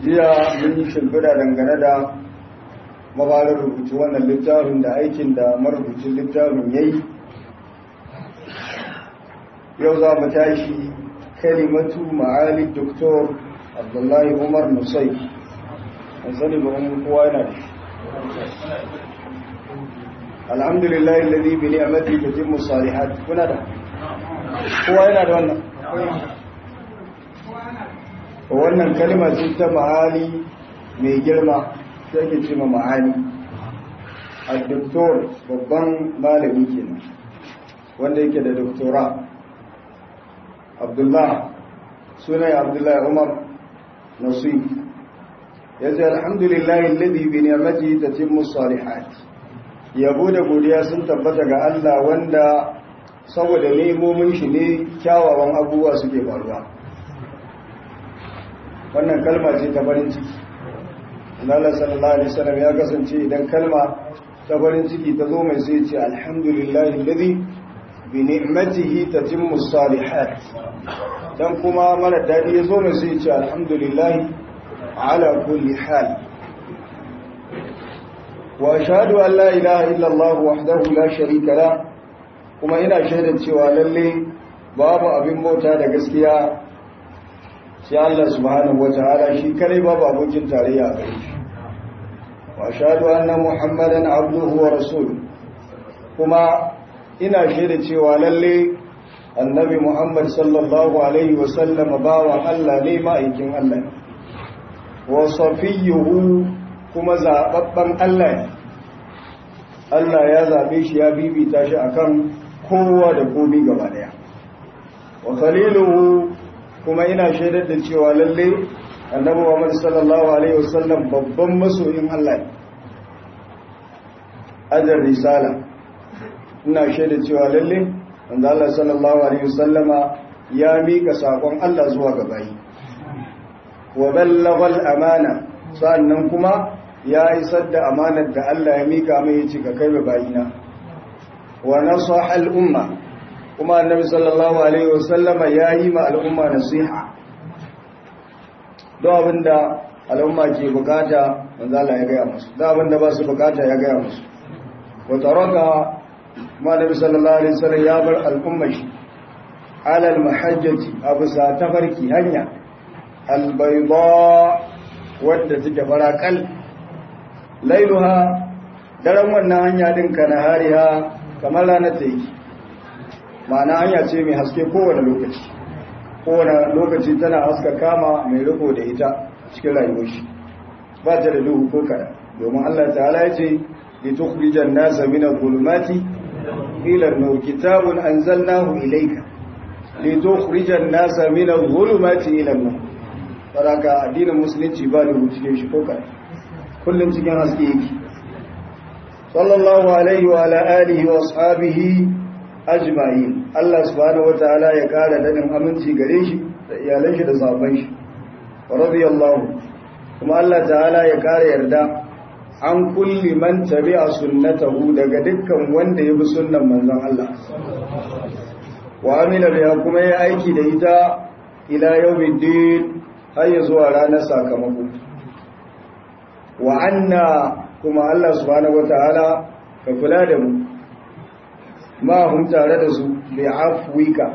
jiya mun yi shimfiɗa dangane da mabarar rubutu wannan littafin da aikin da marubucin littafin ya yi yau za mu tashi kalimatu ma'ali doktor abdullahi umar nusai an sani ba wani kowa yana da alhamdulillah lalzi bi ni'amati tatimmu salihat kuna da kowa yana da wannan wannan kalma ce ta ma'ali mai girma sai ke ce ma ma'ali a doktor babban malami kenan wanda yake da doktora abdullah sunan abdullah umar nasib ya ce alhamdulillahi alladhi bi ni'matihi tatimmu salihat yabo da godiya sun tabbata ga Allah wanda saboda nemomin shi ne kyawawan abubuwa suke faruwa wannan kalma ce ta farin ciki Allah sallallahu alaihi wasallam ya kasance idan kalma ta farin ciki ta zo mai sai ce alhamdulillahi alladhi bi ni'matihi tatimmu salihat dan kuma mara dadi ya zo mai sai ce alhamdulillahi ala kulli hal wa ashhadu an la ilaha illa Allah wahdahu la sharika la kuma ina shaidan cewa lalle babu abin bauta da gaskiya sai Allah subhanahu wataala shi kare babu abokin tarayya a gare shi wa ashhadu anna muhammadan abduhu wa rasuluhu kuma ina shaida cewa lalle annabi muhammad sallallahu alaihi wa sallam bawan Allah ne ma'aikin Allah wa safiyuhu kuma zababban Allah ne Allah ya zabe shi ya bibita shi akan kowa da komai gaba daya wa khaliluhu kuma ina shaidar da cewa lalle annabi Muhammad sallallahu alaihi wasallam babban masoyin Allah ne ajar risala ina shaidar cewa lalle wanda Allah sallallahu alaihi wasallama ya mika sakon Allah zuwa ga bayi wa ballaghal amana sannan kuma ya isar da amanar da Allah ya mika mai ya cika kai bayina wa nasaha al umma kuma annabi sallallahu alaihi wasallama ya yi ma al'umma nasiha don abinda al'umma ke bukata manzo Allah ya gaya musu don abinda ba su bukata ya gaya musu wa taraka ma annabi sallallahu alaihi wasallam ya bar al'umma shi ala al-mahajjati abu sa tafarki hanya al-bayda wadda take farakal lailuha daren wannan hanya din kana hariha kamar ranar ta yi ma'ana hanya ce mai haske kowane lokaci kowane lokaci tana haska kama mai riko da ita cikin rayuwar shi ba ta da duhu ko kada domin Allah ta'ala ya ce li tukhrijan nasa min adh-dhulumati ila an-nur kitabun anzalnahu ilayka li tukhrijan nasa min adh-dhulumati ila an-nur saraka addinin musulunci ba da cikin shi ko kada kullum cikin haske yake sallallahu alaihi wa ala alihi wa ashabihi ajma'in Allah subhanahu wataala ya kara dadin aminci gare shi da iyalan shi da sahabban shi radiyallahu kuma Allah ta'ala ya kara yarda an kulli man tabi'a sunnatahu daga dukkan wanda ya bi sunnan manzon Allah wa amila biha kuma ya aiki da ita ila yawmiddin har ya zuwa ranar sakamako wa anna kuma Allah subhanahu wataala ka kula da mu ma hun tare da su bi afwika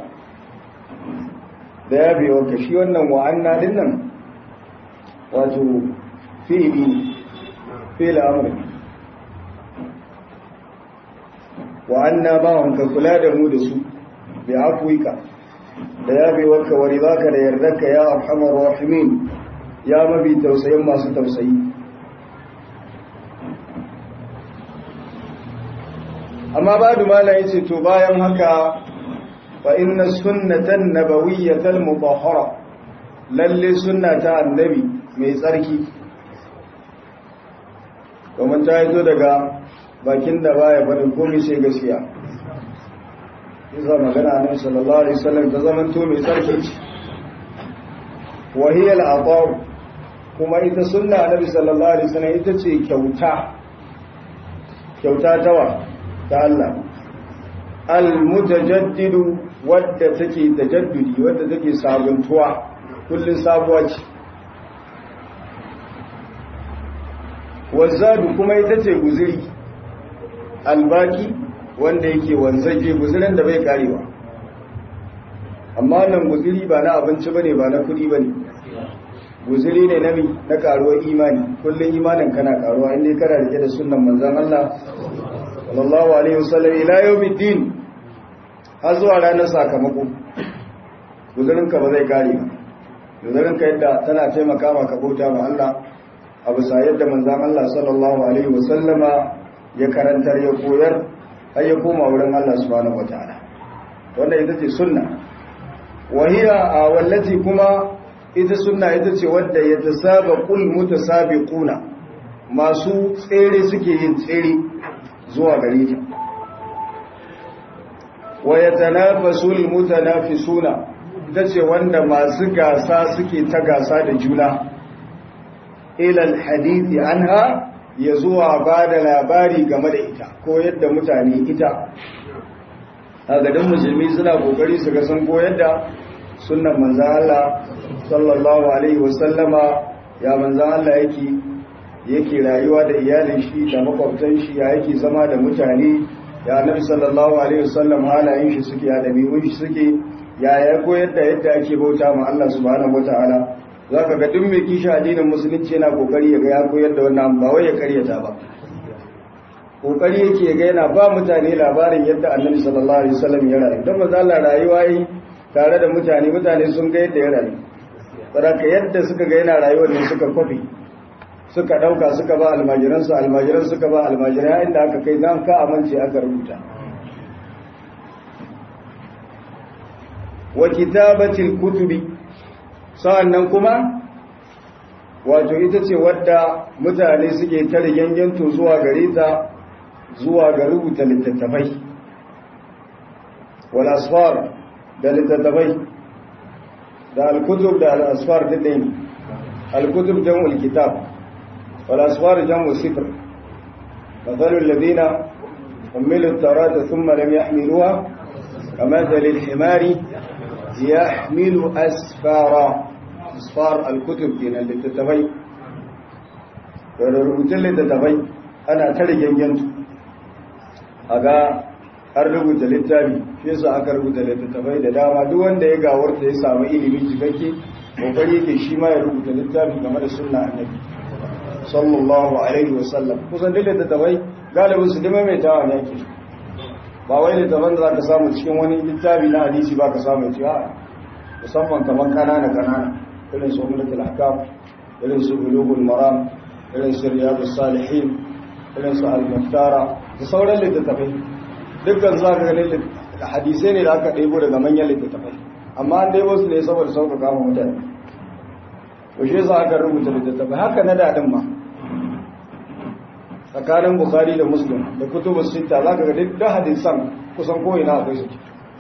da ya biyo ka shi wannan wa'anna din nan wato fi'ili fi'il amri wa'anna ba hun ka kula da mu da su bi afwika da ya biyo ka wani zaka da yardarka ya arhamar rahimin ya mabi tausayin masu tausayi amma ba da mala ya ce to bayan haka fa inna sunnatan nabawiyyatal mutahhara lalle sunna ta annabi mai tsarki domin ta yi daga bakin da baya faɗin komai sai gaskiya isa magana annabi sallallahu alaihi wasallam ta zaman to mai tsarki ce wa hiya al kuma ita sunna annabi sallallahu alaihi wasallam ita ce kyauta kyauta tawa ta Allah al-mutajaddidu wadda take tajaddudi wadda take sabuntuwa kullun sabuwa ce wazzadu kuma ita ce guziri albaki wanda yake wanzaje guzirin da bai karewa amma nan guziri ba na abinci bane ba na kudi bane guziri ne na na karuwar imani kullum imanin kana karuwa inda kana rike da sunnan manzon Allah sallallahu alaihi wasallam ila yawmiddin har zuwa ranar sakamako guzirin ka ba zai kare ba guzirin ka yadda tana taimaka maka bauta ma Allah a bisa yadda manzon Allah sallallahu alaihi wasallama ya karantar ya koyar har ya koma wurin Allah subhanahu wataala wanda ita ce sunna wahiya a wallati kuma ita sunna ita ce wadda ya tasaba kul mutasabiquna masu tsere suke yin tsere zuwa gare ta wa yatanafasul mutanafisuna ita ce wanda masu gasa suke ta gasa da juna ila alhadithi anha ya zuwa ba da labari game da ita ko yadda mutane ita a gadin musulmi suna kokari su ga sun koyar da sunnan manzan Allah sallallahu alaihi wasallama ya manzan Allah yake yake rayuwa da iyalin shi da makwabtan shi ya yake zama da mutane ya nabi sallallahu alaihi wasallam halayen shi suke ya dabi'un shi suke ya ya koyar da yadda ake bauta ma Allah subhanahu wataala zaka ga duk mai kishi addinin musulunci yana kokari ya ga ya koyar da wannan ba wai ya karyata ba kokari yake ga yana ba mutane labarin yadda annabi sallallahu alaihi wasallam ya rayu dan manzo Allah rayuwa yi tare da mutane mutane sun ga yadda ya rayu saboda yadda suka ga yana rayuwar ne suka kwafi suka dauka suka ba almajiran su almajiran suka ba almajiran inda aka kai dan ka amince aka rubuta wa kitabatil kutubi sa'annan kuma wato ita ce wadda mutane suke tare yanyanto zuwa gare ta zuwa ga rubuta littattafai wal asfar da littattafai da al-kutub da al-asfar duk ne al-kutub jam'ul kitab wal asfar jam'u sifr mathalul ladina حملوا التوراة ثم لم يحملوها كمثل الحمار يحمل أسفارا أسفار الكتب كنا للتتفي ورغبت للتتفي أنا تلجن ينتو aga an rubuta littafi shi yasa aka rubuta littattafai da dama duk wanda ya gawarta ya samu ilimin cikakke kokari yake shi ma ya rubuta littafi game da sunna annabi sallallahu alaihi wasallam kusan duk littattafai galibin su dima mai tawa ne yake ba wai littattafan da zaka samu cikin wani littafi na hadisi ba ka samu ci a musamman kamar kanana kanana irin su ummatul ahkam irin su bulugul maram irin su riyadus salihin irin su al-muftara da sauran littattafai dukkan za ka ganin hadisai ne da aka ɗebo daga manyan littattafai amma an ɗebo su ne saboda sauka kama mutane to shi za aka rubuta littattafai haka na daɗin ma tsakanin bukhari da muslim da kutubu sita za ka ga duk hadisan kusan ko'ina akwai su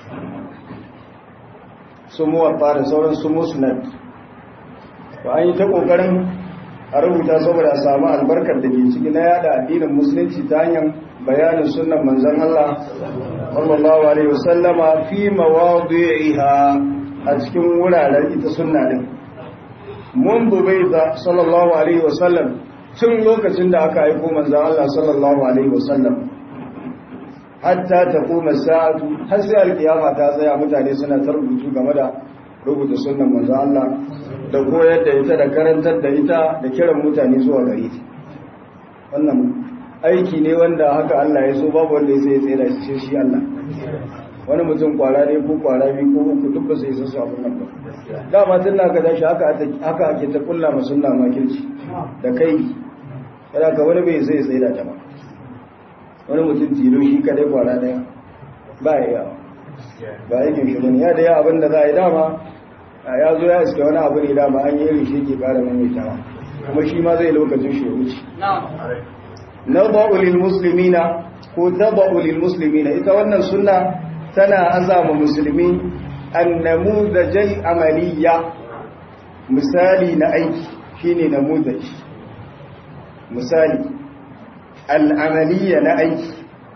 su muwatta da sauran su musnad ba an yi ta ƙoƙarin a rubuta saboda a samu albarkar da ke ciki na yada addinin musulunci ta hanyar bayanin sunan manzon Allah sallallahu alaihi wasallama fi mawadi'iha a cikin wuraren ita sunna din mun bubaida sallallahu alaihi wasallam tun lokacin da aka aiko manzon Allah sallallahu alaihi wasallam hatta taquma sa'atu har sai alkiyama ta tsaya mutane suna ta rubutu game da rubuta sunnan manzon Allah da koyar da ita da karantar da ita da kiran mutane zuwa gare ta wannan aiki ne wanda haka Allah ya so babu wanda ya sai ya tsira shi shi Allah wani mutum kwara ne ko kwara biyu ko uku duk ba sai su abun nan ba dama tun na ka tashi haka haka ake ta kulla ma sunna makirci da kai kada ka wani bai sai ya tsira ta ba wani mutum tilo shi kadai kwara daya ba ya yawa ba aikin shi bane ya da ya abin da za a yi dama ya zo ya iska wani abu ne dama an yi irin shi ke kara maimaitawa kuma shi ma zai lokacin shi ya wuce nadau lil muslimina ko tabau lil muslimina ita wannan sunna tana azama musulmi annamudajal amaliya misali na aiki shine namudaj misali al'amaliya na aiki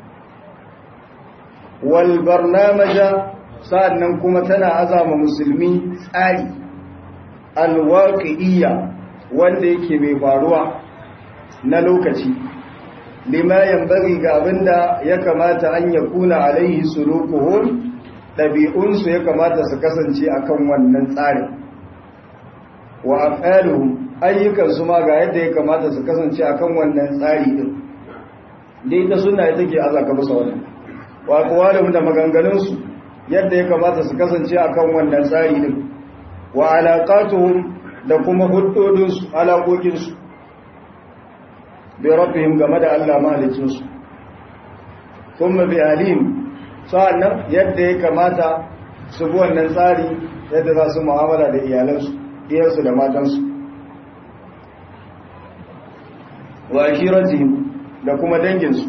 wal barnamaja sa'annan kuma tana azama musulmi tsari alwaqi'iyya wanda yake mai faruwa na lokaci lima yanbaghi ga abinda ya kamata an yakuna alaihi sulukuhum dabi'unsu ya kamata su kasance akan wannan tsarin wa af'aluhum ayyukan su ma ga yadda ya kamata su kasance akan wannan tsari din dai ta sunna ita ke azaka musu wannan wa aqwaluhum da maganganun su yadda ya kamata su kasance akan wannan tsari din wa alaqatuhum da kuma huddodin su alaƙoƙin su bi rabbihim game da Allah mahalicin su kuma bi alim sa'annan yadda ya kamata su bi wannan tsari yadda za su mu'amala da iyalansu iyansu da matansu wa akiratihim da kuma danginsu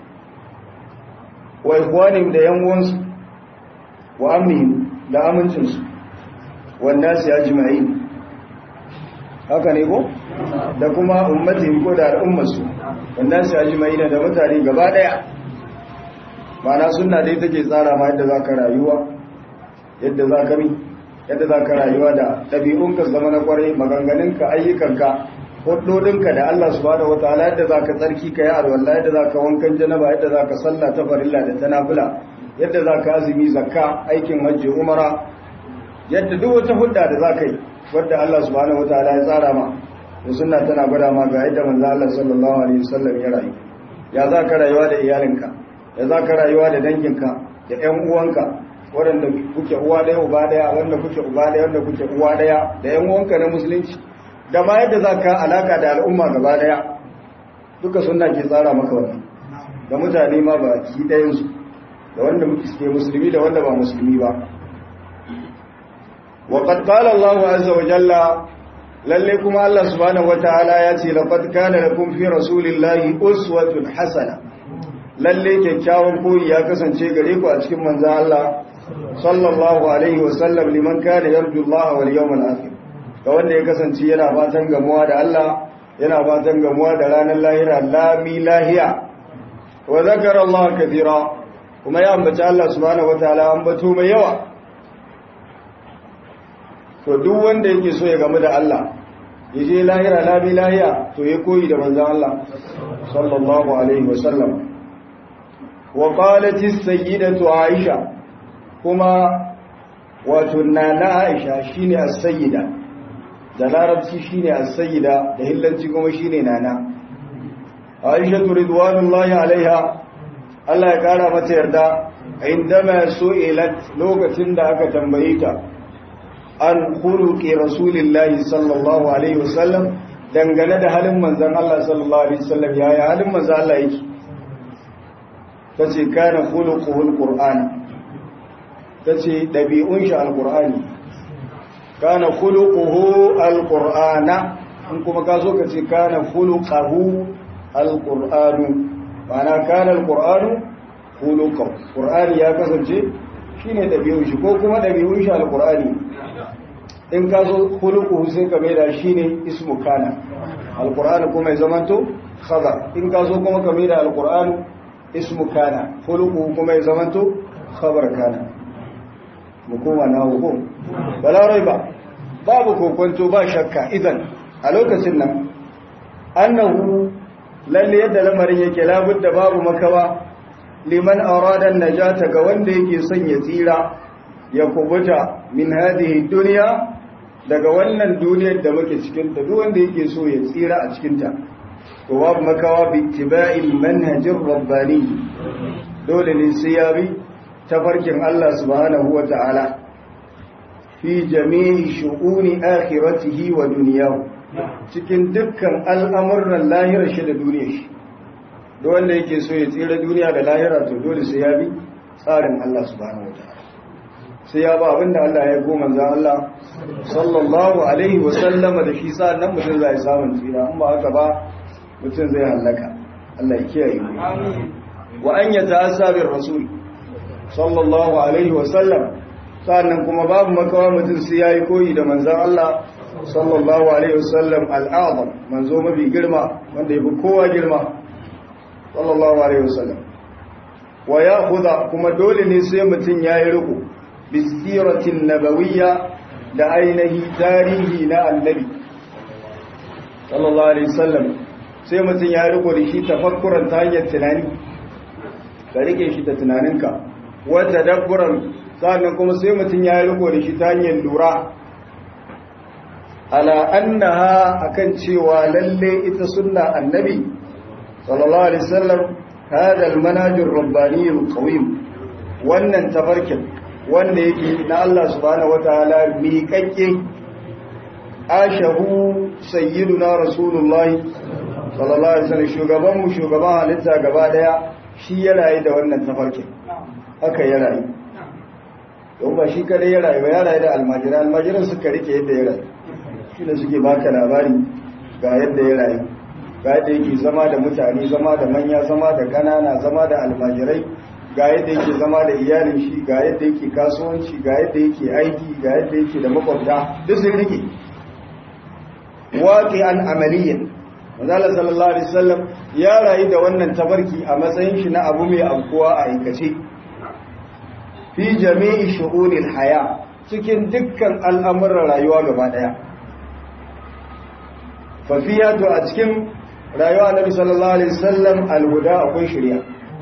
wa ikwanihim da yan uwansu wa amnihim da amincinsu wannan su ya jima'i haka ne ko da kuma ummatihim ko da al'ummarsu wannan su ya jima'i da mutane gaba daya mana suna dai take tsara ma yadda za ka rayuwa yadda za ka mi yadda za ka rayuwa da ɗabi'unka zama na kwarai maganganunka ayyukanka hudodinka da Allah subhanahu wataala yadda za ka tsarki ka yi alwala yadda za ka wankan janaba yadda za ka sallah ta farilla da ta nafila yadda za ka azumi zakka aikin hajji umara yadda duk wata hudda da za ka yi wadda Allah subhanahu wataala ya tsara ma da sunna tana gwada ma ga yadda manzo Allah sallallahu alaihi wasallam ya rayu ya za ka rayuwa da iyalinka ya za ka rayuwa da danginka da ƴan uwanka waɗanda kuke uwa ɗaya uba ɗaya wanda kuke uba ɗaya wanda kuke uwa ɗaya da ƴan uwanka na musulunci da ma yadda za ka alaka da al'umma gaba ɗaya duka sunna ke tsara maka wannan da mutane ma ba ki ɗayansu da wanda muke suke musulmi da wanda ba musulmi ba wa qad qala Allahu azza wa jalla lalle kuma Allah subhanahu wataala ya ce laqad kana lakum fi rasulillahi uswatun hasana lalle kyakkyawan koyi ya kasance gare ku a cikin manzon Allah sallallahu alaihi wa sallam liman kana yarju Allah wal yawmal akhir ga wanda ya kasance yana fatan gamuwa da Allah yana fatan gamuwa da ranar lahira lami lahiya wa zakara Allah kathira kuma ya ambaci Allah subhanahu wataala ambato mai yawa to duk wanda yake so ya gamu da Allah ya je lahira lami lahiya to ya koyi da manzon Allah sallallahu alaihi wa sallam wa qalat as-sayyidatu Aisha kuma wato nana Aisha shine as-sayyida da larabci shine as-sayyida da hillanci kuma shine nana Aisha ridwanullahi alaiha Allah ya kara mata yarda indama su'ilat lokacin da aka tambaye ta an khuluqi rasulillahi sallallahu alaihi wasallam dangane da halin manzon Allah sallallahu alaihi wasallam yaya halin manzon Allah yake tace kana khuluquhul qur'an tace dabi'un shi alqur'ani kana khuluquhu alqur'ana in kuma ka zo ka ce kana khuluquhu alqur'anu ma'ana kana alqur'anu khuluquhu qur'ani ya kasance shine dabi'un shi ko kuma dabi'un shi alqur'ani in ka zo khuluquhu sai ka maida shine ismu kana alqur'ani kuma ya zamanto khabar in ka zo kuma ka maida alqur'ani ismu kana khuluquhu kuma ya zamanto khabar kana mu koma na hukum bala raiba babu kokonto ba shakka idan a lokacin nan annahu lalle yadda lamarin yake labudda babu makawa liman arada najata ga wanda yake son ya tsira ya kubuta min hadhihi dunya daga wannan duniyar da muke cikin ta duk wanda yake so ya tsira a cikin ta to babu makawa bi ittiba'il manhajir rabbani dole ne sai ya bi tafarkin Allah subhanahu wa ta'ala fi jami'i shu'uni akhiratihi wa duniyahu cikin dukkan al'amuran lahirar shi da duniyar shi da wanda yake so ya tsira duniya da lahira to dole sai ya bi tsarin Allah subhanahu wa ta'ala sai ya ba abinda Allah ya goma za Allah sallallahu alaihi wa sallama da shi sa'an nan mutum zai samun tsira in ba haka ba mutum zai hallaka Allah ya kiyaye mu wa an yata'assa bir rasul sallallahu alaihi wasallam sannan kuma babu makawa mutum sai yayi koyi da manzon Allah sallallahu alaihi wasallam al'azam manzo mafi girma wanda yafi kowa girma sallallahu alaihi wasallam wa ya'khudha kuma dole ne sai mutum yayi riko bisiratin nabawiyya da ainihi tarihi na annabi sallallahu alaihi wasallam sai mutum ya riko da shi tafakkuran ta hanyar tunani ka rike shi da tunaninka wata dabburan sannan kuma sai mutum ya riko da shi ta hanyar lura ala annaha akan cewa lalle ita sunna annabi sallallahu alaihi wasallam hada almanhaj ar-rabbani al-qawim wannan tafarkin wanda yake na Allah subhanahu wataala miƙaƙƙe ashahu sayyiduna rasulullahi sallallahu alaihi wasallam shugaban mu shugaban halitta gaba daya shi ya rayu da wannan tafarkin haka ya rayu don ba shi kadai ya rayu ba ya rayu da almajiran almajiran suka rike yadda ya rayu shi ne suke baka labari ga yadda ya rayu ga yadda yake zama da mutane zama da manya zama da kanana zama da almajirai ga yadda yake zama da iyalin shi ga yadda yake kasuwanci ga yadda yake aiki ga yadda yake da makwabta duk sun rike waƙi an amaliyan manzala sallallahu alaihi wasallam ya rayu da wannan tabarki a matsayin shi na abu mai afkuwa a aikace fi jami'i shu'unil haya cikin dukkan al'amuran rayuwa gaba daya fa fiya to a cikin rayuwa nabi sallallahu alaihi wasallam alhuda akwai shari'a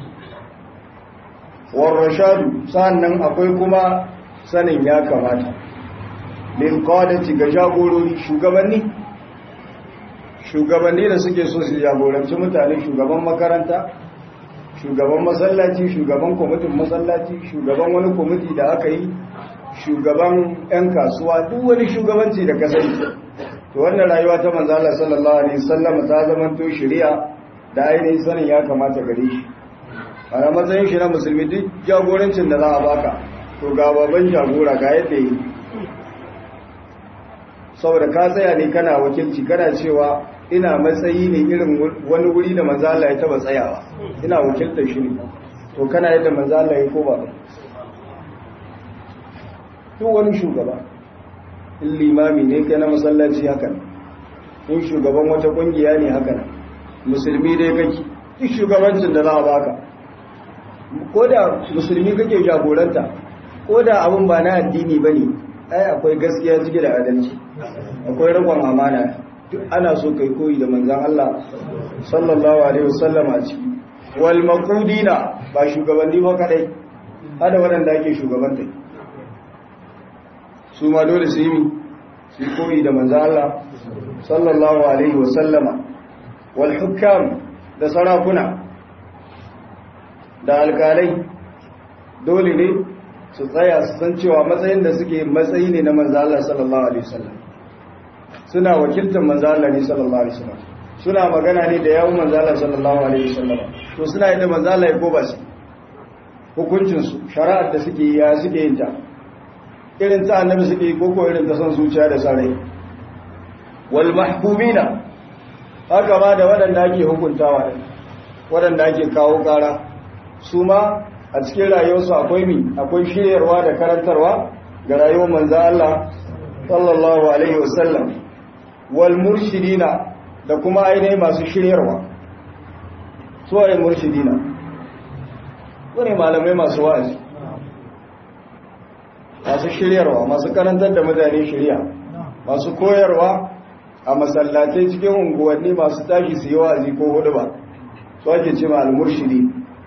war rashadu sannan akwai kuma sanin ya kamata lil qadati ga jagorori shugabanni shugabanni da suke so su jagoranci mutane shugaban makaranta shugaban masallaci shugaban kwamitin masallaci shugaban wani kwamiti da aka yi shugaban 'yan kasuwa duk wani shugabanci da kasance to wannan rayuwa ta manzala sallallahu alaihi wasallam ta zama to shari'a da ainihin sanin ya kamata gare shi a matsayin shi na musulmi duk jagorancin da za a baka to ga baban jagora ga yadda yi saboda ka tsaya ne kana wakilci kana cewa ina matsayi ne irin wani wuri da manzala ya taba tsayawa ina wakiltar shi ne to kana yadda manzala ya ko ba duk wani shugaba in limami ne kai na masallaci hakan in shugaban wata kungiya ne hakan musulmi dai kake duk shugabancin da za a baka ko da musulmi kake jagoranta ko da abin ba na addini ba ne ai akwai gaskiya cike da adalci akwai rikon amana duk ana so kai koyi da manzan Allah sallallahu alaihi wasallam a ciki wal maqudina ba shugabanni ba kadai hada waɗanda ake shugabanta su ma dole su yi mi su koyi da manzan Allah sallallahu alaihi wasallama wal hukam da sarakuna da alkalai dole ne su tsaya su san cewa matsayin da suke matsayi ne na manzo Allah sallallahu alaihi wasallam suna wakiltar manzo Allah ne sallallahu alaihi wasallam suna magana ne da yawun manzo Allah sallallahu alaihi wasallam to suna yin da manzo Allah ya ko ba su hukuncin su shari'ar da suke ya suke yin ta irin ta annabi suke yi koko irin ta san zuciya da sarai wal mahbubina haka ma da waɗanda ake hukuntawa waɗanda ake kawo ƙara su ma a cikin rayuwarsu akwai mi akwai shiryarwa da karantarwa ga rayuwar manzo Allah sallallahu alaihi wasallam wal murshidina da kuma ainihin masu shiryarwa su ai murshidina wani malamai masu wa'azi masu shiryarwa masu karantar da mutane shirya masu koyarwa a masallatai cikin unguwanni masu tashi su yi wa'azi ko hudu ba su ake ce ma al-murshidi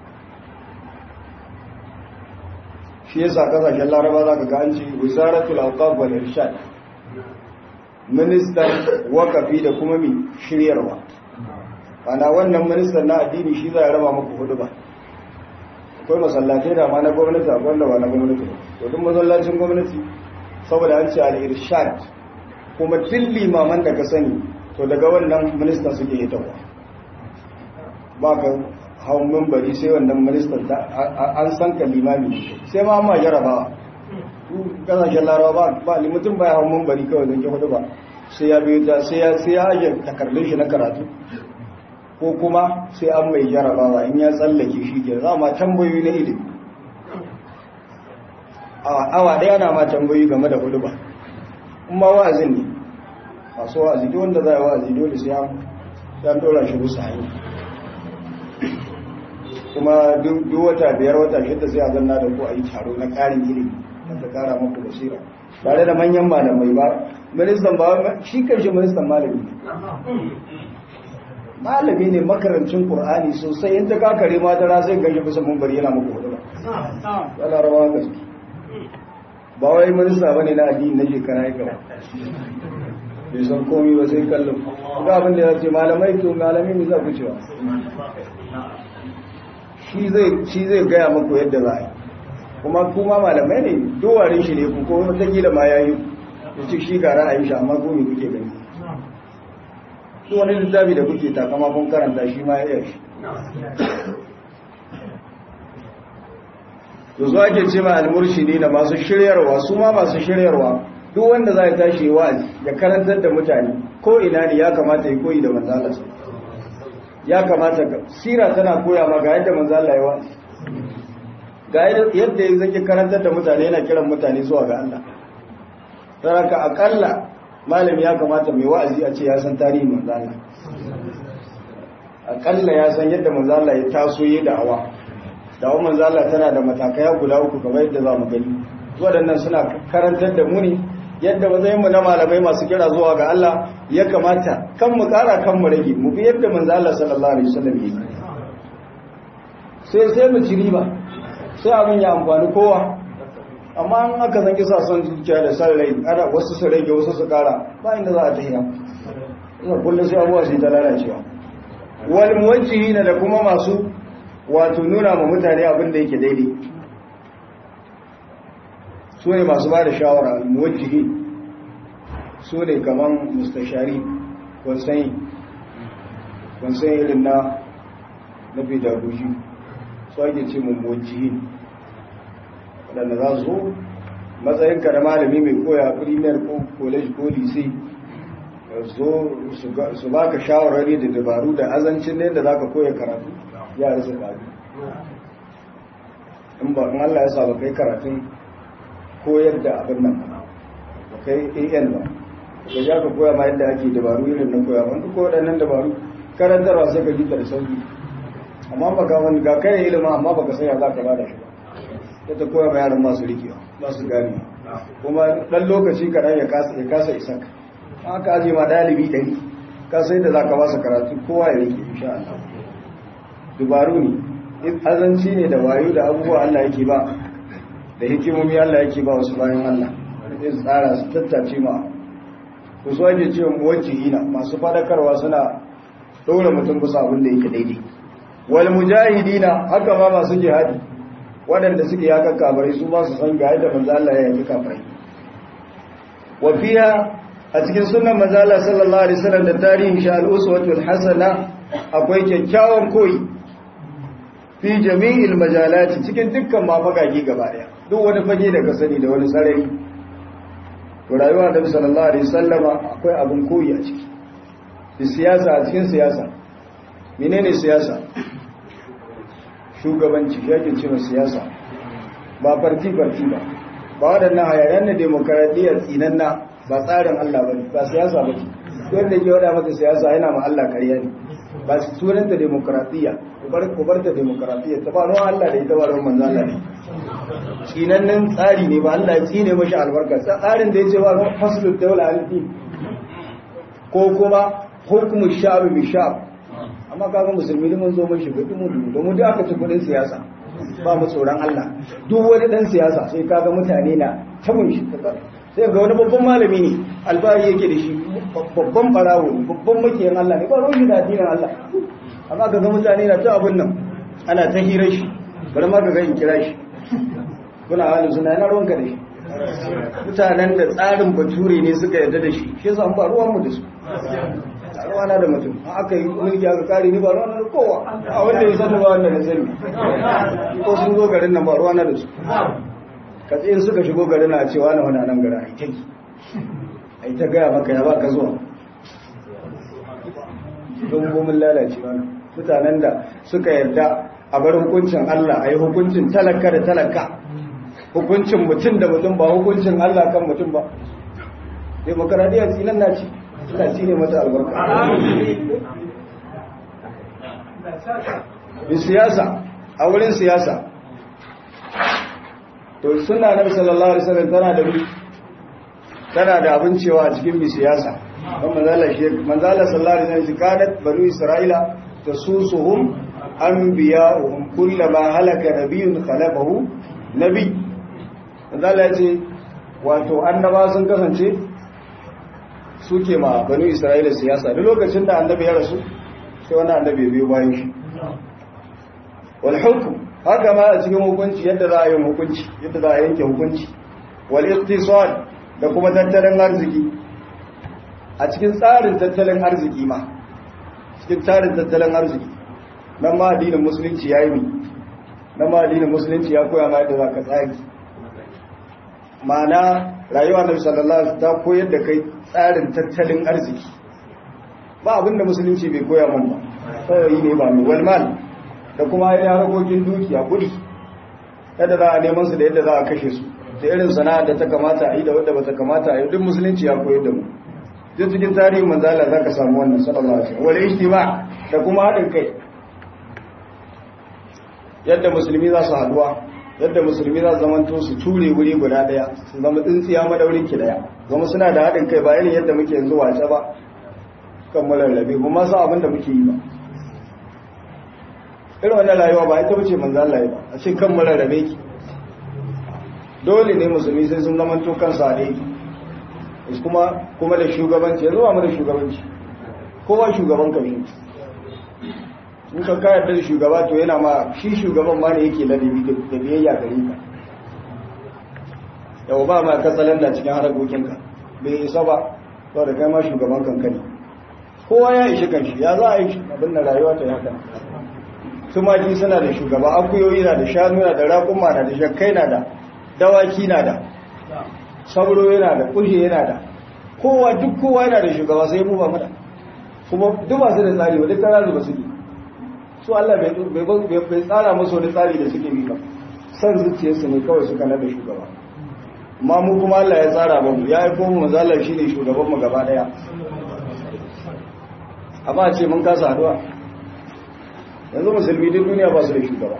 shi yasa kasashen laraba za ka ga an ci wisaratul awqaf wal irshad ministan wakafi da kuma mi shiryarwa ana wannan ministan na addini shi za ya raba muku hudu ba akwai masallatai da ma na gwamnati akwai wanda ba na gwamnati ba to duk masallacin gwamnati saboda an ce al-irshad kuma duk limaman da ka sani to daga wannan ministan suke hitarwa ba ka hau mimbari sai wannan ministan an san ka limami sai ma ma jarabawa kasashen larawa ba ba mutum ba ya hau mimbari kawai zan ke hudu ba sai ya biyu ta sai ya sai ya ajiye takardun shi na karatu ko kuma sai an mai jarabawa in ya tsallake shi ke za ma tambayoyi na ilimi awa ɗaya na ma tambayoyi game da hudu ba kuma wa'azin ne masu wa'azi duk wanda za a wa'azi dole sai an dora shi musu hanyar kuma duk wata biyar wata shidda sai a zanna da ku a yi taro na ƙarin ilimi ta ƙara muku basira tare da manyan malamai ba ministan ba shi karshe ministan malami malami ne makarancin qur'ani sosai in ta kakare ma dara zai gaje bisa munbari yana muku hudu ba yana rawa gaske ba wai minista bane na addini na shekara ya gaba bai san komi ba sai kallon ga abin da ya ce malamai to malami ne za ku cewa shi zai gaya muku yadda za a yi kuma kuma malamai ne dowarin shi ne ku ko wataƙila ma ya yi ya ce shi ga ra'ayin shi amma ko me kuke gani su wani littafi da kuke takama kun karanta shi ma ya iya shi to zuwa ke ce ma almurshidi da masu shiryarwa su ma masu shiryarwa duk wanda za ya tashi wa'azi ya karantar da mutane ko ina ne ya kamata ya koyi da manzalarsa ya kamata ka sira tana koya ma ga yadda manzala ya wa'azi ga yadda ya zaki karantar da mutane yana kiran mutane zuwa ga Allah saraka akalla malami ya kamata mai wa'azi a ce ya san tarihin manzala akalla ya san yadda manzala ya taso yi da'awa da'awar manzala tana da matakai guda uku kamar yadda za mu gani waɗannan suna karantar da mu ne yadda matsayin mu na malamai masu kira zuwa ga Allah ya kamata kan mu kara kan mu rage mu bi yadda manzo Allah sallallahu alaihi wasallam yi sai sai mu ci riba sai abin ya amfani kowa amma an aka san kisa son zuciya da san rai ana wasu su rage wasu su kara ba inda za a tafiya ina kullu sai abuwa sai ta lalacewa wal muwajjihina da kuma masu wato nuna ma mutane abin da yake daidai su ne masu ba da shawara muwajjihi su ne kaman mustashari kwansayi kwansayi irin na na pedagogy su ake ce mun muwajjihi waɗanda za su matsayinka da malami mai koya premier ko college ko lise zo su ba ka shawarari da dabaru da azancin da za ka koya karatu ya rasa ƙari in ba in Allah ya sa ba kai karatun koyar da abin nan ba kai an ba ka ja ka koya ma yadda ake dabaru irin na koya wanda ko waɗannan dabaru karantarwa sai ka jita da sauki amma ba ka wani ga kai ilimin amma ba ka sanya za ka ba da shi ba ya ta koya ma yaran masu rikewa masu gani kuma ɗan lokaci kaɗan ya kasa isa ka aka aje ma ɗalibi ɗari ka sai da za ka ba su karatu kowa ya rike insha Allah dubaru ne azanci ne da wayo da abubuwa Allah yake ba da hikimomi Allah yake ba wasu bayan Allah zai tsara su tattace ma ku so ake cewa muwajjihina masu fadakarwa suna dole mutum bisa abin da yake daidai wal mujahidina haka ma masu jihadi waɗanda suke yaka kafirai su ba su san ga yadda manzo Allah ya yaki kafirai wa fiha a cikin sunnan manzo Allah sallallahu alaihi wasallam da tarihin sha al-uswatul hasana akwai kyakkyawan koyi fi jami'il majalati cikin dukkan mafagage gaba daya duk wani fage da ka sani da wani sarari to rayuwa da sallallahu alaihi wasallama akwai abin koyi a ciki da siyasa a cikin siyasa menene siyasa shugabanci yake cewa siyasa ba farti farti ba ba waɗannan hayayen na demokaradiyya tsinanna ba tsarin Allah bane ba siyasa ba ce wanda ke wada mata siyasa yana ma Allah ƙarya ne ba su sunanta demokaradiyya ku bar ta demokaradiyya ta ba ruwan Allah da ita ba ruwan manzo Allah ne tsinannen tsari ne ba Allah ya tsine mashi albarka tsarin da ya ce ba faslul dawla al-din ko kuma hukumu sha'bi bi sha'b amma kaga musulmi mun zo mun shiga mu da mu da aka ci kudin siyasa ba mu tsoron Allah duk wani dan siyasa sai kaga mutane na tabun shi sai ga wani babban malami ne alfahari yake da shi babban barawo ne babban makiyan Allah ne ba ruwan da addinin Allah amma ga ga mutane na ta abun nan ana ta hirar shi bari ma ka ga in kira shi kuna halin suna yana ruwanka da shi mutanen da tsarin bature ne suka yarda da shi shi yasa ba ruwan mu da su ruwana da mutum aka yi mulki aka kare ni ba ruwana da kowa a wanda ya sani ba wanda na sani ko sun zo garin nan ba ruwana da su ka tsayin suka shigo garin na cewa na wani nan garin aikai ai ta gaya maka ya baka zuwa don gomin lalace wani mutanen da suka yarda a bar hukuncin Allah a yi hukuncin talaka da talaka hukuncin mutum da mutum ba hukuncin Allah kan mutum ba demokaradiyya tsinan na ce suna ci ne mata albarka bi siyasa a wurin siyasa to suna nabi sallallahu alaihi wasallam tana da tana da abin cewa a cikin bi siyasa don manzala shi manzala sallallahu alaihi wasallam kanat banu isra'ila tasusuhum anbiya'uhum kullama halaka nabiyyun khalafahu nabi manzala ya ce wato annaba sun kasance suke ma banu isra'ila siyasa duk lokacin da annabi ya rasu sai wani annabi ya biyo bayan shi wal hukm haka ma a cikin hukunci yadda za a yi hukunci yadda za a yanke hukunci wal iqtisad da kuma tattalin arziki a cikin tsarin tattalin arziki ma cikin tsarin tattalin arziki nan ma addinin musulunci ya yi mi nan ma addinin musulunci ya koya ma yadda za ka tsari ma'ana rayuwa na sallallahu alaihi ta koyar da kai tsarin tattalin arziki ba abinda musulunci bai koya mun ba kawai ne ba mai walmal da kuma ya harkokin dukiya kudi yadda za a neman su da yadda za a kashe su da irin sana'a da ta kamata a yi da wadda ba ta kamata a yi duk musulunci ya koyar da mu duk cikin tarihin manzala za ka samu wannan sallallahu alaihi wasallam wal ijtima da kuma haɗin kai yadda musulmi za su haduwa yadda musulmi za su zamanto su ture wuri guda daya su zama tsintsiya madaurin ki daya zama suna da haɗin kai ba irin yadda muke yanzu wace ba kan rarrabe kuma sa abin da muke yi ba irin wannan rayuwa ba ita bace manzo Allah ba a ce kan rarrabe ki dole ne musulmi sai sun zamanto kansa a ɗaya kuma kuma da shugabanci yanzu ba mu da shugabanci kowa shugaban ka shi in ka kayar da shugaba to yana ma shi shugaban ma ne yake ladabi da biyayya gare ka yau ba ma katsalan da cikin harakokinka bai isa ba to da kai ma shugaban kanka ne kowa ya ishi kanshi ya za a yi abin da rayuwa ta haka tumaki suna da shugaba akuyoyi na da shanu na da raƙuma na da shakkai na da dawaki na da sabro yana da kushe yana da kowa duk kowa yana da shugaba sai mu ba mu da kuma duk ba su da tsari ba duk tsara ba su yi su Allah bai tsara musu wani tsari da suke bi ba san zuciyarsu ne kawai suka nada shugaba amma mu kuma Allah ya tsara ba mu ya aiko mu mazalar shi ne shugaban mu gaba daya amma a ce mun kasa haduwa yanzu musulmi duk duniya ba su da shugaba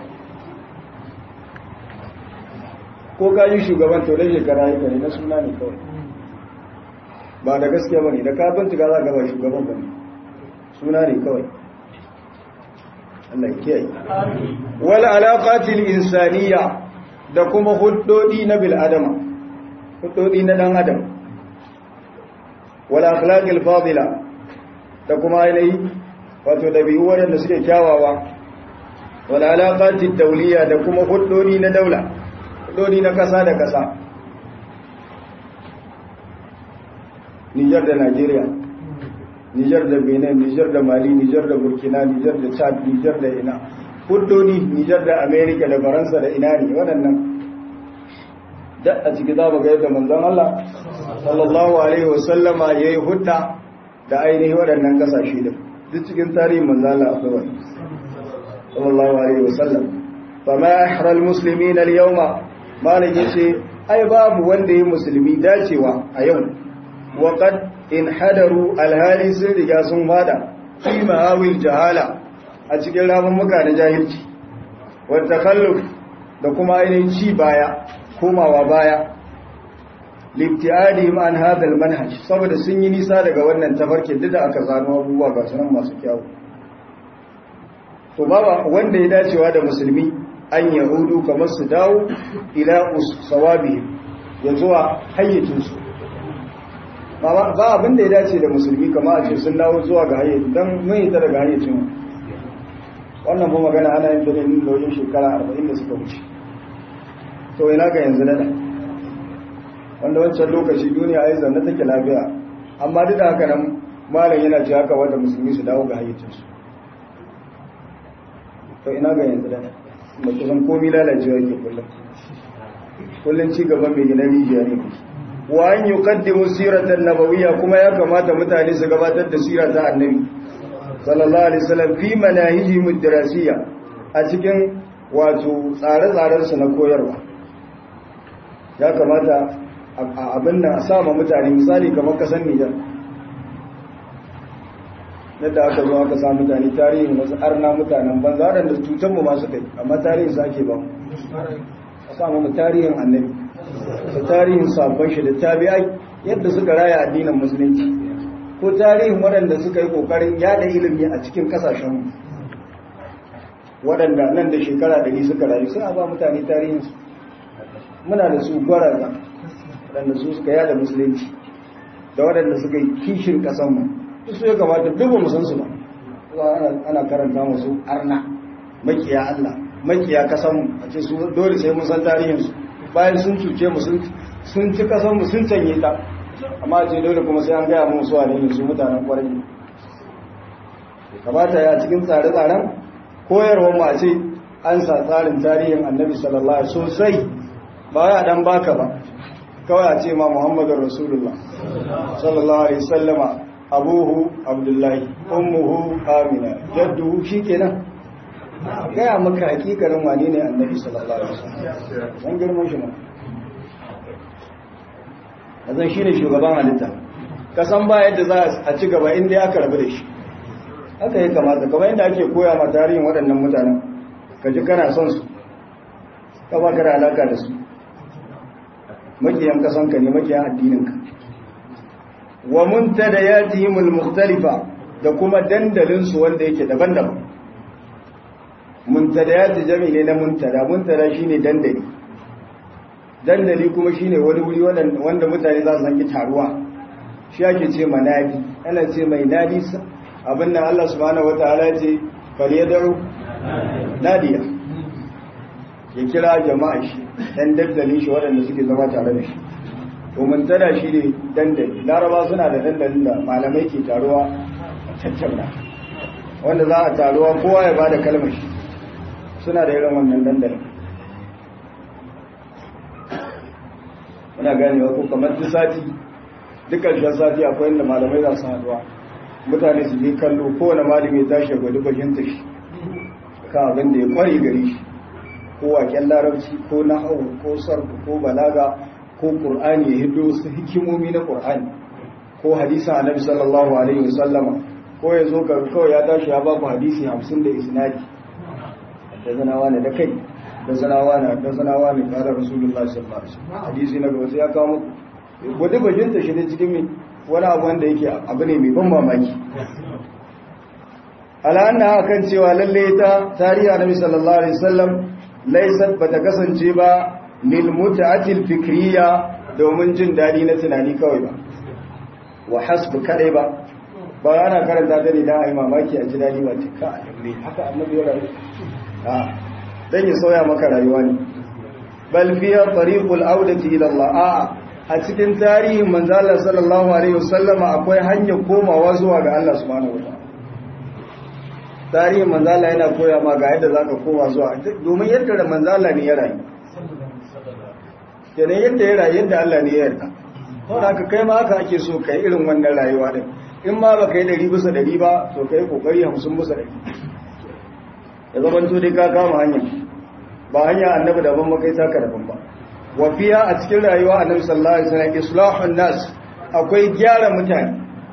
ko ka yi shugaban to dai shekara yi ne na suna ne kawai ba da gaskiya ba ne da ka bincika za ka ba shugaban ba ne suna ne kawai Allah kiyaye wal alaqatil insaniya da kuma huddodi na bil adama huddodi na dan adam wal akhlaqil fadila da kuma ainihi wato dabi'u wanda suke kyawawa wal alaqatid dawliya da kuma huddodi na daula huddodi na kasa da kasa Niger da Nigeria Nijar da Benin, Nijar da Mali, Nijar da Burkina, Nijar da Chad, Nijar da ina. Huddodi, Nijar da Amerika da Faransa da ina ne waɗannan. Da a ciki za mu ga yadda manzon Allah sallallahu alaihi wasallama yayi hudda da ainihi waɗannan kasashe din. Duk cikin tarihin manzon Allah akwai wani. Sallallahu alaihi wasallam. Fa ma ahra al-muslimin al-yawma malik yace ai babu wanda yayi musulmi dacewa a yau. Wa qad in hadaru alhali sun riga sun fada fi ma'awil jahala a cikin muka na jahilci wata kalluf da kuma ainihin ci baya komawa baya libtiadihim an hadal manhaj saboda sun yi nisa daga wannan tafarkin duk da aka zano abubuwa ga sunan masu kyawu to baba wanda ya dacewa da musulmi an yahudu kamar su dawo ila usawabihim ya zuwa hayyacinsu ba abin da ya dace da musulmi kama a ce sun dawo zuwa ga hayyacin don mun yi ta daga hayyacin wannan ba magana ana yin dalilin da wajen shekara arba'in da suka wuce to ina ga yanzu nada wanda wancan lokaci duniya ya zanne take lafiya amma duk da haka nan malam yana ce haka wanda musulmi su dawo ga hayyacinsu to ina ga yanzu nada da kusan komi lalacewa ke kullum kullum ci gaban mai gina rijiya ne kusa wa an yi kaddimu siratan nabawiyya kuma ya kamata mutane su gabatar da sira ta annabi sallallahu alaihi wasallam fi manahiji mudrasiyya a cikin wato tsare-tsaren su na koyarwa ya kamata abin nan a sama mutane misali kamar kasan Nijar yadda aka zo aka sa mutane tarihin wasu arna mutanen banza waɗanda cutar mu masu kai amma tarihin su ake ba a samu mu tarihin annabi da tarihin sabon shi da tabi'ai yadda suka raya addinin musulunci ko tarihin waɗanda suka yi ƙoƙarin yada ilimi a cikin ƙasashenmu waɗanda nan da shekara ɗari suka rayu sai a ba mutane tarihinsu muna da su gwaraza waɗanda su suka yada musulunci da waɗanda suka yi kishin ƙasanmu su ya kamata duk ba san su ba ana karanta musu arna makiya Allah makiya ƙasanmu a ce su dole sai mun san tarihinsu bayan sun cuce mu sun ci ƙasanmu sun canye ta amma ce dole kuma sai an gaya mun su a ne su mutanen kwarai kamata ya cikin tsare-tsaren koyarwar mu a ce an sa tsarin tarihin annabi sallallahu alaihi sosai ba ya dan baka ba kawai a ce ma muhammadun rasulullah sallallahu alaihi sallama abuhu abdullahi ummuhu amina jadduhu shikenan gaya maka hakikarin wane ne annabi sallallahu alaihi wasallam dan girman shi ma azan shine shugaban halitta kasan ba yadda za a ci gaba inda aka rabu da shi haka ya kamata kamar yadda ake koya ma tarihin waɗannan mutanen ka ji kana son su ka ba ka da alaka da su makiyan kasanka ne makiyan addininka wa muntada yatihimul mukhtalifa da kuma dandalin su wanda yake daban-daban muntada yati jami ne na muntada muntada shine dandali dandali kuma shine wani wuri wanda mutane za su zanki taruwa shi ake ce manadi ana ce mai nadi abin nan Allah subhanahu wataala ce falyad'u nadiya ya kira jama'a shi dan dandalin shi waɗanda suke zama tare da shi to muntada shi ne dandali laraba suna da dandalin da malamai ke taruwa a tattauna wanda za a taruwa kowa ya bada kalmar shi suna da irin wannan dandalin muna ganewa ko kamar duk sati dukkan shi sati akwai inda malamai za su haduwa mutane su je kallo kowane malami ya tashi ya gwada fahimta shi kan abin da ya kware gari shi ko waken larabci ko nahawu ko sarfu ko balaga ko qur'ani ya hiddo su hikimomi na qur'ani ko hadisin annabi sallallahu alaihi wasallama ko ya zo kawai ya tashi ya baku hadisi 50 da isnadi da zanawa ne da kai da zanawa ne da zanawa ne kada rasulullahi sallallahu alaihi wasallam hadisi na gaba sai ya kawo muku gwada bajinta shi ne cikin wani abu wanda yake abu ne mai ban mamaki ala'anna kan cewa lalle ta tarihi annabi sallallahu alaihi wasallam laysat bata kasance ba lil mut'atil fikriya domin jin dadi na tunani kawai ba wa hasbu kadai ba ba ana karanta ta ne dan ai mamaki a ji dadi ba ce ka ne haka annabi ya rayu a dan ya sauya maka rayuwa ne bal fiya tariqul audati ila Allah a a cikin tarihin manzo Allah sallallahu alaihi wasallama akwai hanyar komawa zuwa ga Allah subhanahu wataala tarihin manzo Allah yana koya ma ga yadda zaka koma zuwa domin yadda da manzo Allah ne ya rayu kenan yadda ya rayu yadda Allah ne ya yarda to da haka kai ma haka ake so kai irin wannan rayuwa din in ma baka yi dari bisa dari ba to kai kokari 50 bisa dari ya zaman to dai ka kama hanya ba hanya annabi daban makai taka daban ba wafiya a cikin rayuwa annabi sallallahu alaihi wasallam islahun nas akwai gyara mutane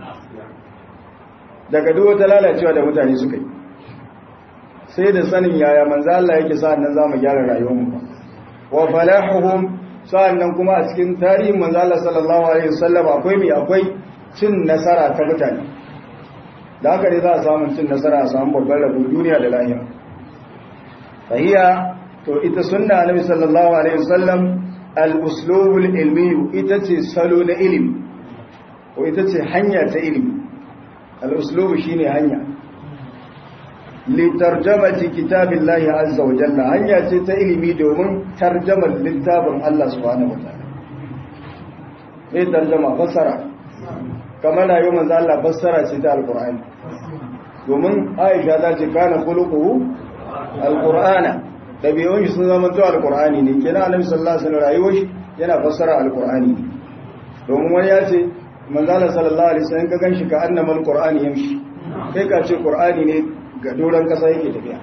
daga duk wata lalacewa da mutane suka yi sai da sanin yaya manzo Allah yake sa'an nan zamu gyara rayuwar mu wa falahuhum sa'an nan kuma a cikin tarihin manzo Allah sallallahu alaihi wasallam akwai mi akwai cin nasara ta mutane da haka ne za a samu cin nasara a samu babbar rabo duniya da lahira fahiya to ita sunna annabi sallallahu alaihi wasallam al-uslubul ilmi ita ce salo na ilimi ko ita ce hanya ta ilimi al-uslubu shine hanya li tarjamati kitabillahi azza wa jalla hanya ce ta ilimi domin tarjamar littafin Allah subhanahu wa ta'ala sai tarjama fassara kamar rayu manzo Allah fassara ce ta alqur'ani domin Aisha ta ce kana khuluquhu alqur'ana dabi'un shi sun zama to alqur'ani ne kenan Annabi sallallahu alaihi wasallam rayuwar shi yana fassara alqur'ani ne domin wani ya ce manzo Allah sallallahu alaihi wasallam ka ganshi ka annama alqur'ani yamshi kai ka ce qur'ani ne ga doran kasa yake tafiya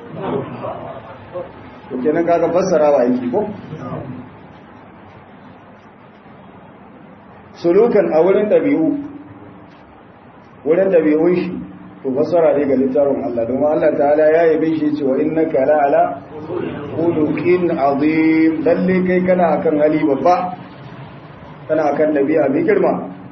to kenan kaga fassarawa yake ko sulukan a wurin ɗabi'u wurin ɗabi'un shi to fassara ne ga littafin Allah don Allah ta'ala ya yabe shi cewa innaka la ala khuluqin azim lalle kai kana akan hali babba kana akan ɗabi'a mai girma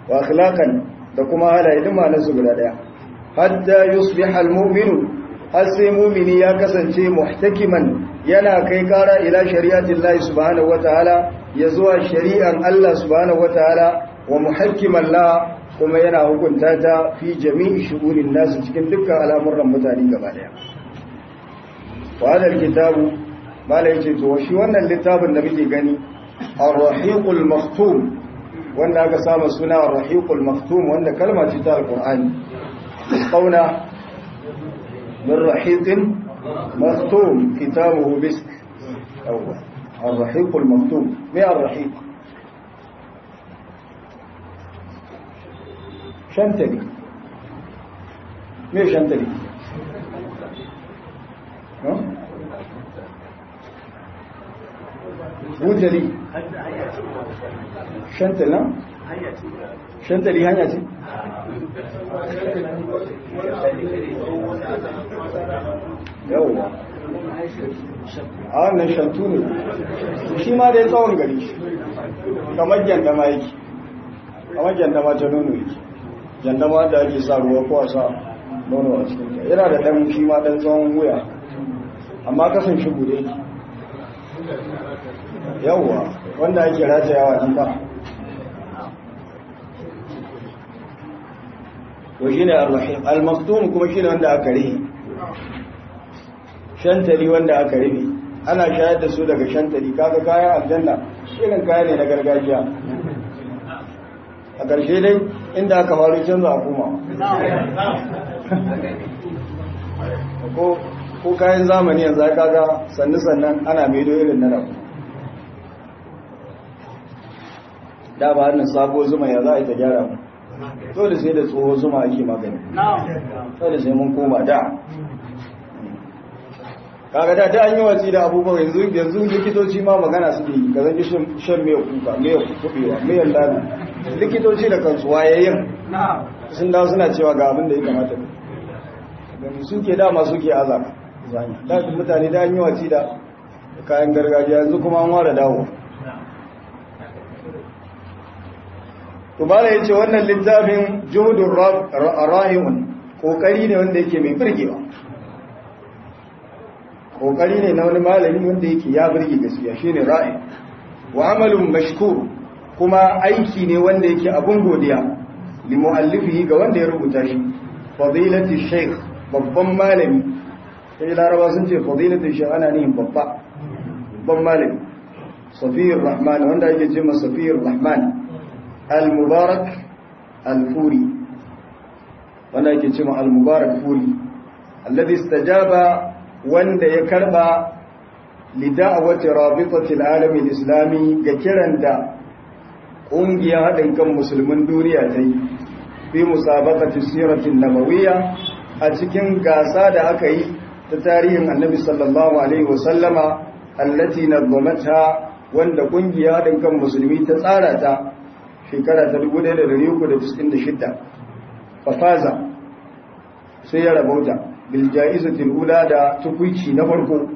wa akhlaqan da kuma halaye duk ma'anar su guda daya hatta yusbiha almu'minu har sai mu'mini ya kasance muhtakiman yana kai kara ila shari'atin Allah subhanahu wataala ya zuwa shari'an Allah subhanahu wataala wa muhakkiman la kuma yana hukunta ta fi jami'i shugurin nasu cikin dukkan al'amuran mutane gaba daya wa hadal kitabu mala yace to shi wannan littafin da muke gani ar-rahiqul maktum wanda aka samu suna ar-rahiqul maktum wanda kalma ce ta alqur'ani qauna min rahiqin maktum kitabuhu bisk awwa ar-rahiqul maktum me ar-rahiq shantali me shantali bujali shantali na? shantali hanya ce? yawwa a wannan shantu ne shi ma dai tsawon gari kamar gyandama yake kamar gyandama ta nono yake gyandama da ake sa ruwa ko a sa nono a cikin yana da ɗan shi ma ɗan tsawon wuya amma kasan shi gude yake yawwa wanda ake ratayawa nan ba to shine ar-rahim al-maktum kuma shine wanda aka rihi shantali wanda aka rihi ana shayar da su daga shantali kaga kayan aljanna irin kaya ne na gargajiya a ƙarshe dai inda aka faru canza a koma ko kayan zamani yanzu aka ga sannu sannan ana maido irin na rabu da ba hannun sabo zuma ya za a yi ta gyara mu dole sai da tsoho zuma ake magani dole sai mun koma da kaga da da an yi watsi da abubuwa yanzu yanzu likitoci ma magana su yi ka zanki shan miyar kuka miyar kubewa miyar lalu likitoci da kansu wayayyin sun dawo suna cewa ga abin da ya kamata gani suke dama suke azaba zanya da mutane da an yi watsi da kayan gargajiya yanzu kuma an ware dawo Tubala ya ce wannan littafin juhudun rahimun ƙoƙari ne wanda yake mai birgewa. Ƙoƙari ne na wani malami wanda yake ya birge gaskiya shi ne ra'in. Wa amalin mashkur kuma aiki ne wanda yake abun godiya, limu'allifi ga wanda ya rubuta shi, fadilati sheikh babban malami. Sai laraba sun ce fadilati sheikh ana nihin babba, babban malami. Safiyar Rahman wanda ake ce masa Safiyar Rahman. al-mubarak al-furi wanda yake cewa al-mubarak furi alladhi istajaba wanda ya karba lida'awati rabitati al-alami al-islami ga kiran da kungiyar hadin kan musulmin duniya ta yi fi musabaqati siratin nabawiyya a cikin gasa da aka yi ta tarihin annabi sallallahu alaihi wasallama allati nazamata wanda kungiyar hadin kan musulmi ta tsara ta shekara ta 1396 fafaza sai ya rabauta bilja'izatul ula da tukuici na farko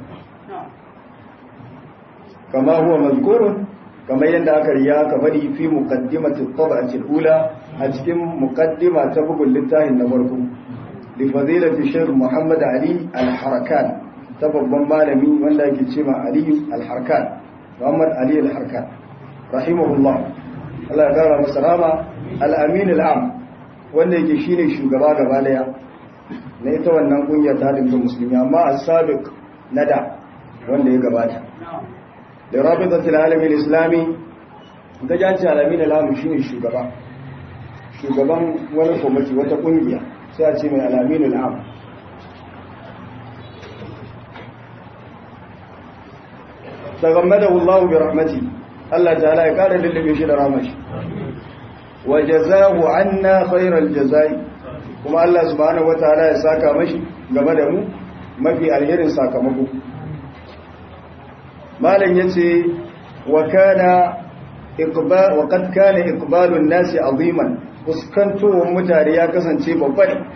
kama huwa mazkurun kamar yadda aka riya aka bari fi muqaddimatit tab'atil ula a cikin muqaddima ta bugun littafin na farko li fadilati shaykh Muhammad Ali al-Harakan ta babban malami wanda yake cewa Ali al-Harakan Muhammad Ali al-Harakan rahimahullah Allah ya kara masa rama al-amin al-am wanda yake shine shugaba gaba daya na ita wannan kungiyar ta dinka musulmi amma as-sabiq nada wanda ya gabata da rabitatul alamin islami ga janci alamin al-am shine shugaba shugaban wani komiti wata kungiya sai a ce mai al-amin al-am tagammadahu Allah bi rahmatihi Allah ta'ala ya kare lullube shi da ramashi wa jazahu anna khairal jazai kuma Allah subhanahu wataala ya saka mashi game da mu mafi alherin sakamako malam yace wa kana iqbal wa qad kana iqbalun nasi aziman fuskantowar mutane ya kasance babba ne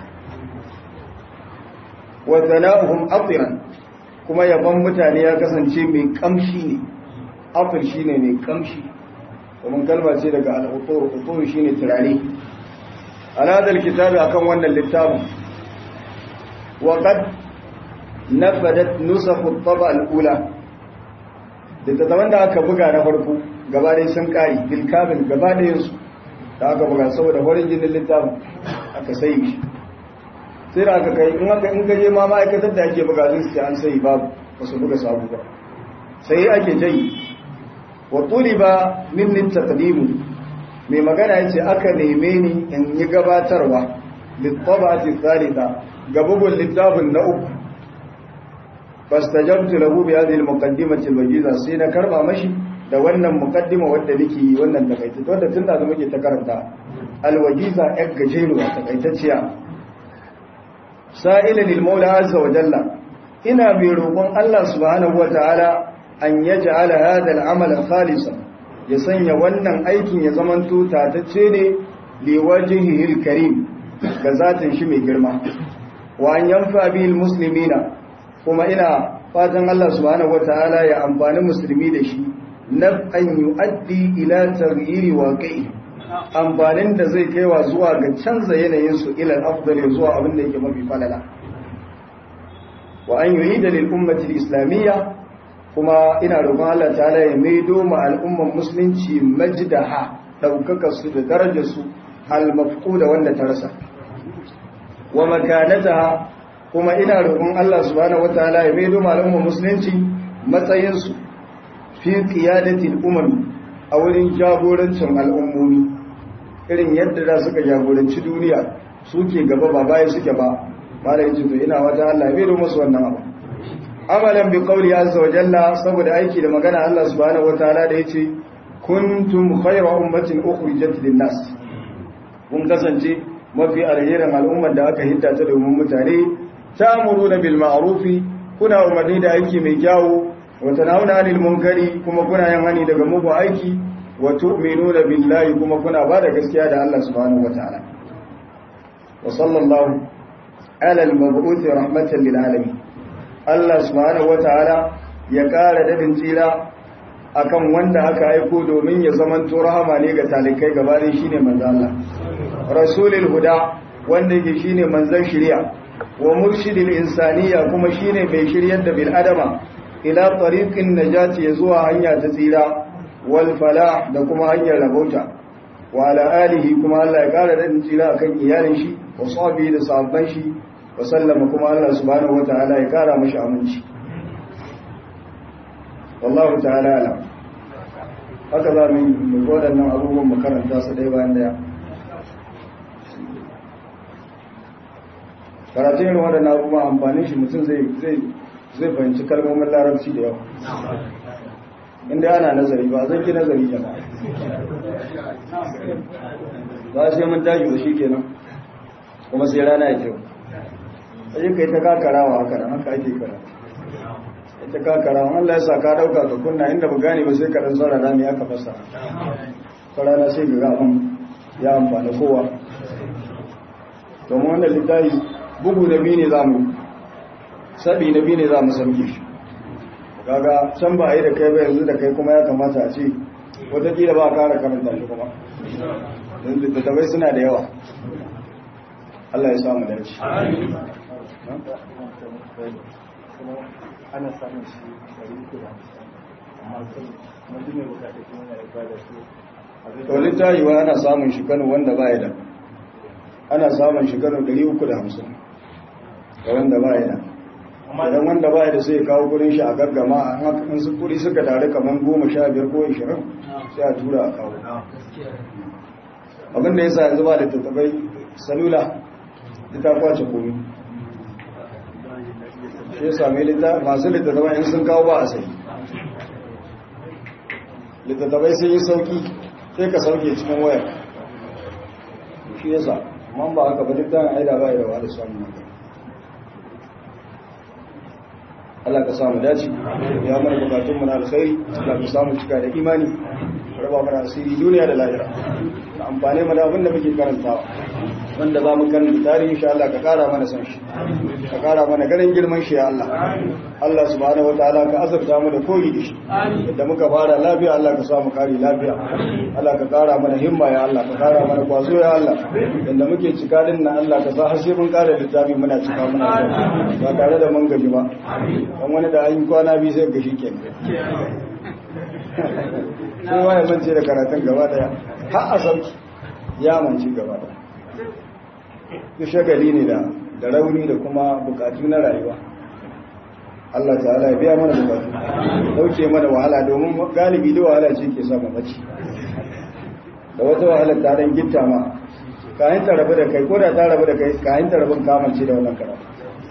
wa thana'uhum atiran kuma yaban mutane ya kasance mai kamshi ne afir shi ne mai kamshi kuma kalma ce daga al-utur utur shine turare ala dal kitabi akan wannan littafin wa qad nafadat nusakh at-taba al-ula da ta da aka buga na farko gaba dai sun kari bil kamil gaba da yansu da aka buga saboda farin jinin littafin aka sai shi sai da aka kai in aka in gaje ma ma'aikatar da ake buga sun ce an sai babu ba su buga sabu ba sai ake jayi wa tuliba minni taqdimu mai magana yace aka neme ni in yi gabatarwa litabati thalitha ga bugun littafin na uku fastajabtu lahu bi hadhihi al-muqaddimati al-wajiza sai na karba mashi da wannan muqaddima wanda nake yi wannan takaita wanda tun da muke ta karanta al-wajiza yar gajeruwa takaitacciya sa'ilan lil-maula azza wa jalla ina mai roƙon Allah subhanahu wa ta'ala an yaj'ala hadha al-amal khalisan ya sanya wannan aikin ya zamanto tatacce ne li wajhihi al-karim ga zatin shi mai girma wa an yanfa bihi al-muslimina kuma ina fatan Allah subhanahu wataala ya amfani musulmi da shi naf'an yu'addi ila taghyiri waqi'i amfanin da zai kaiwa zuwa ga canza yanayin su ila al-afdal zuwa abin da yake mafi falala wa an yu'ida lil ummati al-islamiyya kuma ina roƙon Allah ta'ala ya maido ma al'umman musulunci majdaha daukaka su da darajar su al-mafquda wanda ta rasa wa makanataha kuma ina roƙon Allah subhanahu wataala ya maido malaman musulunci matsayinsu fi qiyadatil umam a wurin jagorancin al'ummomi irin yadda da suka jagoranci duniya suke gaba ba baya suke ba malai to ina wata Allah ya maido musu wannan abu amalan bi qawli azza wa jalla saboda aiki da magana Allah subhanahu wataala da yace kuntum khayra ummatin ukhrijat lin-nas kun kasance mafi alherin al'ummar da aka hidda ta domin mutane ta'muruna bil ma'rufi kuna umarni da aiki mai kyawu wa tanhauna 'anil munkari kuma kuna yin hani daga mugun aiki wa tu'minuna billahi kuma kuna ba da gaskiya da Allah subhanahu wataala wa sallallahu ala al-mab'uth rahmatan lil alamin Allah subhanahu wataala ya kara dadin tsira akan wanda aka aiko domin ya zamanto rahama ne ga talikai gabanin shine manzo Allah rasulul huda wanda yake shine manzon shari'a wa murshidil insaniya kuma shine mai shiryar da bil adama ila tariqin najati zuwa hanya ta tsira wal falah da kuma hanyar rabauta wa ala alihi kuma Allah ya kara da tsira akan iyalin shi wa sahbihi da sahabban shi wa sallama kuma Allah subhanahu wataala ya kara mashi aminci wallahu ta'ala alam haka za mu yi waɗannan abubuwan makaranta su ɗaya bayan daya karatun yin waɗannan abubuwan amfanin shi mutum zai fahimci kalmomin larabci da yawa inda ana nazari ba zan ki nazari jama'a ba sai mun tashi da shi kenan kuma sai rana ya kyau sai kai ta kakarawa haka nan haka ake karatu ita kakarawa Allah ya sa ka dauka ka kunna inda ba gane ba sai ka dan tsara rami aka fasa ta rana sai ga abin ya amfani kowa domin wannan littafi bugu na biyu ne za mu sabi na biyu ne za mu sauke shi kaga can ba a yi da kai ba yanzu da kai kuma ya kamata a ce watakila ba a kara karanta shi kuma don littattafai suna da yawa Allah ya samu dace ana samun shi ɗari uku da hamsin amma kuma duk mai bukata kuma na yarda da su to littafi wa ana samun shi kano wanda ba ya da ana samun shi kano 350 ga wanda ba ya da idan wanda ba ya da sai kawo kudin shi a gaggama in su kudi suka tare kamar goma sha biyar ko ishirin sai a tura a kawo abinda ya sa yanzu ba da tattabai salula ita kwace komi shi ya sami masu littattabai in sun kawo ba a sai littattabai sun yi sauki sai ka sauke cikin wayar shi ya sa man ba haka ba duk dan aida ba da wani samun haka Allah ka samu dace ya mana bukatun mu na alkhairi Allah ka samu cika da imani raba mana asiri duniya da lahira amfane mu da abin da muke karantawa wanda za mu kan tarihi insha Allah ka kara mana san shi ka kara mana ganin girman shi ya Allah Allah subhanahu wataala ka azurta mu da koyi da shi da muka fara lafiya Allah ka sa mu kare lafiya Allah ka kara mana himma ya Allah ka kara mana kwazo ya Allah inda muke cika din nan Allah ka sa har sai mun kare littafi muna cika muna ba tare da mun gaji ba dan wani da an yi kwana biyu sai gashi kenan sai wani mance da karatun gaba daya har a sauki ya manci gaba daya duk shagali ne da da rauni da kuma bukatu na rayuwa Allah ta'ala ya biya mana bukatu dauke mana wahala domin galibi da wahala ce ke samun mace da wata wahala ta dan gitta ma kayan ta rabu da kai ko da ta rabu da kai kayan ta rabin kamance da wannan karatu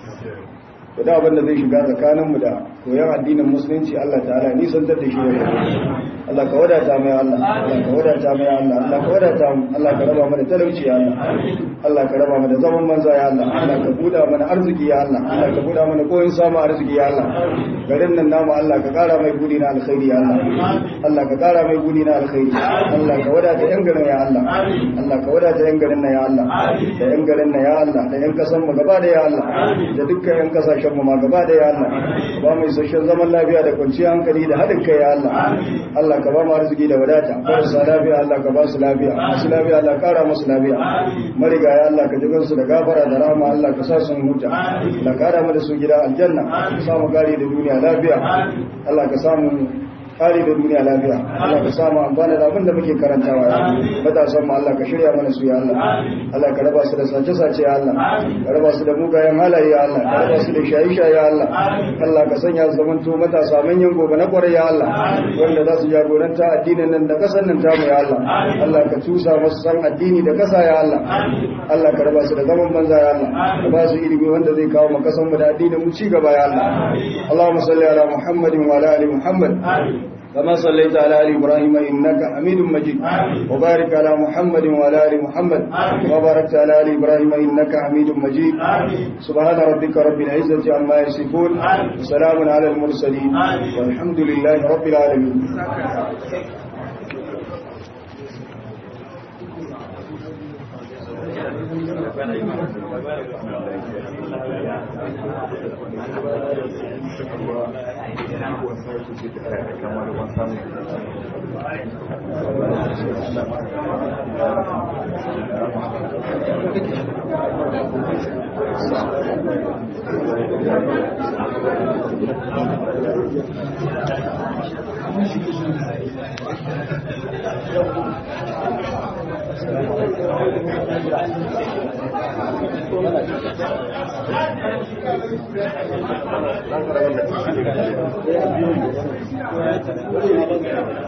to da abin da zai shiga tsakaninmu da koyon addinin musulunci Allah ta'ala nisantar da shi da Allah ka wadata mai Allah Allah ka wadata mai Allah Allah ka wadata mu Allah ka raba mana talauci ya Allah Allah ka raba mana zaman manza ya Allah Allah ka buda mana arziki ya Allah Allah ka buda mana koyin samu arziki ya Allah garin nan namu Allah ka kara mai gudi na alkhairi ya Allah Allah ka kara mai gudi na alkhairi Allah ka wadata yan garin ya Allah Allah ka wadata yan garin nan ya Allah da yan garin nan ya Allah da yan kasan mu gaba da ya Allah da dukkan yan kasashen mu ma gaba da ya Allah ba mu isasshen zaman lafiya da kwanciyar hankali da haɗin kai ya Allah Allah ka ba mu arziki da wadata marasa lafiya Allah ka ba su lafiya masu lafiya Allah kara musu lafiya mariga ya Allah ka ji su da gafara da rahama Allah ka sa su huta Allah kara mu da su gida aljanna ka sa mu gari da duniya lafiya Allah ka samu kare da duniya lafiya Allah ka samu amfana da abin da muke karantawa ya matasan mu Allah ka shirya mana su ya Allah Allah ka raba su da sace sace ya Allah ka raba su da mugayen halaye ya Allah ka raba su da shayi shayi ya Allah Allah ka sanya su zamanto matasa manyan gobe na kwarai ya Allah wanda za su jagoranta addinin nan da kasan nan tamu ya Allah Allah ka tusa masu san addini da kasa ya Allah Allah ka raba su da zaman banza ya Allah ka ba su ilimi wanda zai kawo mu kasan mu da addinin mu ci gaba ya Allah Allahumma salli ala Muhammadin wa ala ali Muhammad كما صليت على آل إبراهيم إنك حميد مجيد وبارك على محمد وعلى آل محمد وبارك على آل إبراهيم إنك حميد مجيد سبحان ربك رب العزة عما يصفون وسلام على المرسلين والحمد لله رب العالمين